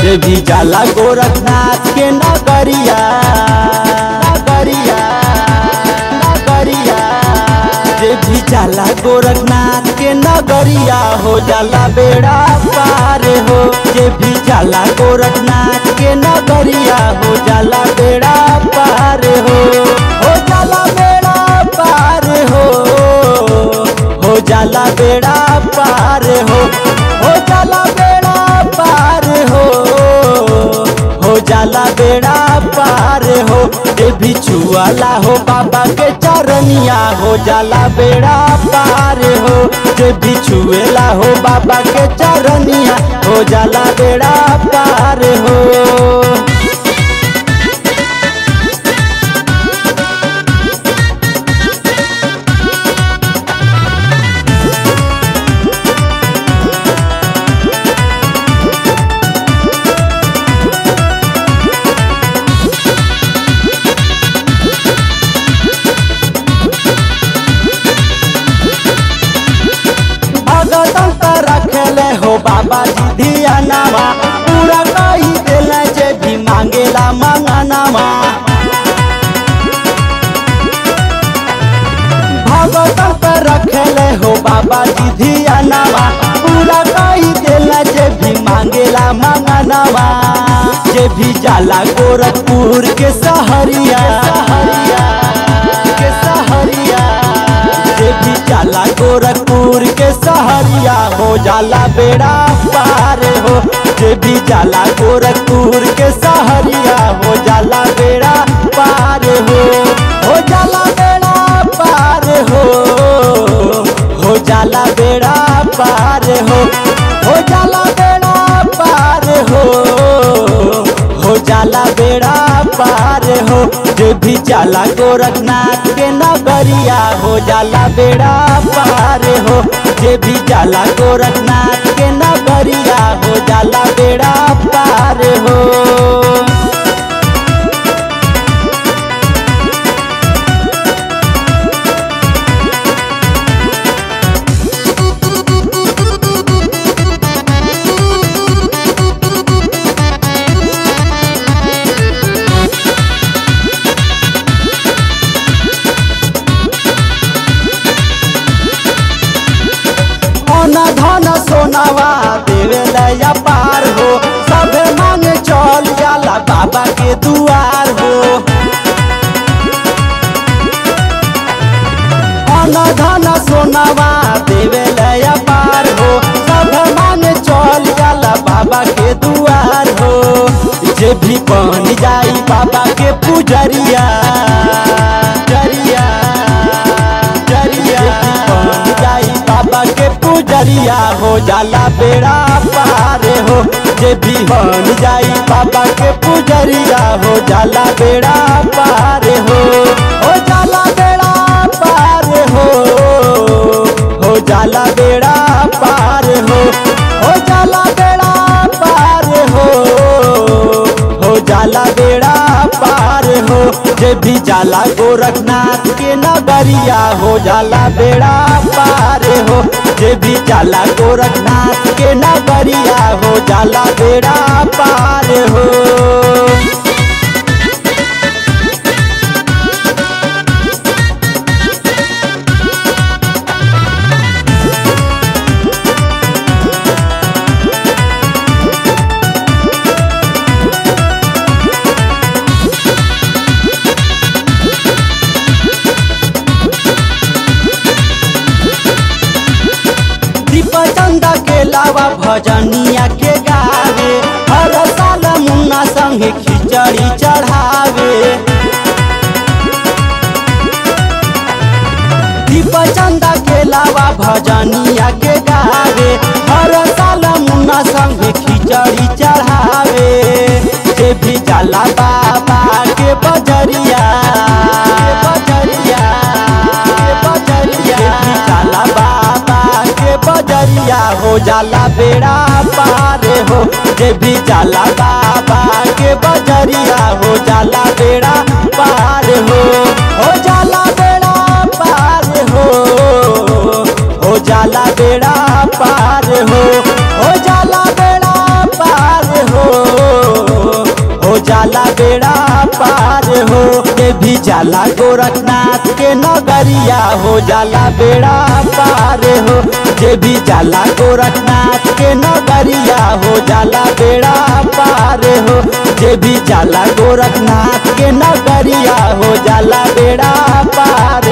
जे भी जाला गोरखनाथ के नगरिया नगरिया नगरिया जे भी जाला गोरखनाथ के नगरिया हो जाला बेड़ा पार हो जे भी जाला गोरखनाथ के नगरिया हो जाला बेड़ा पार हो हो जाला बेड़ा पार हो हो जाला बेड़ा पार हो हो जाला बेड़ा पार हो हो जाला बेड़ा पार हो जे भी छुआला हो बाबा के चरनिया हो जाला बेड़ा पार हो जे भी छुएला हो बाबा के चरनिया हो जाला बेड़ा पार हो भगतन त रखले हो बाबा जी धियानावा पूरा कही देले जे भी मांगेला मंगनावा भगतन त रखले हो बाबा जी धियानावा पूरा कही देले जे भी मांगेला मंगनावा जे भी जाला गोरखपुर के सहरिया सहरिया के सहरिया जे भी जाला गोरखपुर के सहरिया हो जाला बेड़ा पार हो जे भी जाला गोरखपुर के सहरिया हो जाला बेड़ा पार हो हो जाला बेड़ा पार हो हो जाला बेड़ा पार हो हो जाला बेड़ा पार हो हो जाला बेड़ा पार हो जे भी जाला गोरखनाथ के नगरिया हो जाला बेड़ा पार हो जे भी जाला गोरखनाथ के नगरिया हो जाला बेड़ा पार हो धन धन सोनावा देवे लया पार हो सब मांग चल जाला बाबा के दुआर हो धन धन सोनावा देवे लया पार हो सब मांग चल जाला बाबा के दुआर हो जे भी बन जाई बाबा के पुजरिया जरिया जरिया बन जाई बाबा के पुजरिया हो जाला बेड़ा पार हो जे भी बन जाई बाबा के पुजरिया हो जाला बेड़ा पार हो हो जाला बेड़ा पार हो हो जाला बेड़ा पार हो हो जाला बेड़ा पार हो हो जाला बेड़ा पार हो जे भी जाला गोरखनाथ के नगरिया हो जाला बेड़ा पार हो जे भी जाला गोरखनाथ के नगरिया हो जाला बेड़ा पार हो दीप चंदा के लावा भजनिया के गावे हर साल मुन्ना संगे खिचड़ी चढ़ावे दीप चंदा के लावा भजनिया के गावे हर साल मुन्ना संगे खिचड़ी चढ़ावे जे भी जाला बाबा के बजरिया बजरिया बजरिया भी जाला बाबा के बजरिया हो जाला बेड़ा पार हो जे भी जाला बाबा के बजरिया हो जाला बेड़ा पार हो हो जाला बेड़ा पार हो हो जाला बेड़ा पार हो हो जाला बेड़ा पार हो जाला बेड़ा पार हो जे भी जाला गोरखनाथ के नगरिया हो जाला बेड़ा पार हो जे भी जाला गोरखनाथ के नगरिया हो जाला बेड़ा पार हो जे भी जाला गोरखनाथ के नगरिया हो जाला बेड़ा पार